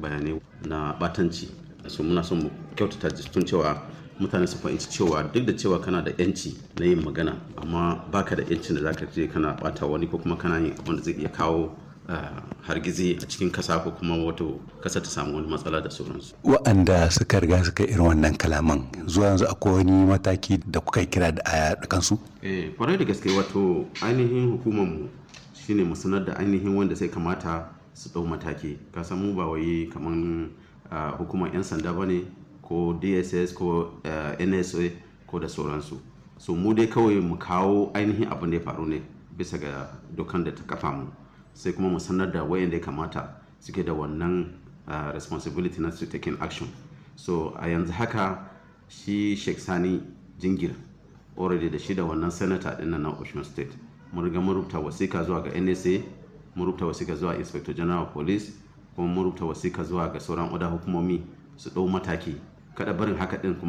bayanai na batanci so muna son mu kyautata tun cewa mutane su fahimci cewa duk da cewa kana da yanci na yin magana amma baka da yancin da zaka je kana bata wani ko kuma kana yin abin da zai iya kawo hargizi a cikin kasa ko kuma wato kasa ta samu wani matsala da sauransu. Wa'anda suka riga suka irin wannan kalaman zuwa yanzu akwai wani mataki da kuka kira da a kansu? Eh, kwarai da gaske wato ainihin hukumar mu shine mu sanar da ainihin wanda sai kamata su ɗau mataki. Ka san mu ba wai kaman hukumar 'yan sanda ba ne ko DSS ko NSA ko da sauransu. So mu dai kawai mu kawo ainihin abin da ya faru ne bisa ga dokan da ta kafa mu. sai kuma mu sanar da wayanda ya kamata suke da wannan uh, responsibility na su taking action so a yanzu haka shi sheikh sani jingir already da shi da wannan senator din na ocean state mun riga mun rubuta wasika zuwa ga nsa mun rubuta wasika zuwa inspector general of police kuma mun rubuta wasika zuwa ga sauran oda hukumomi su ɗau mataki kada barin haka din kuma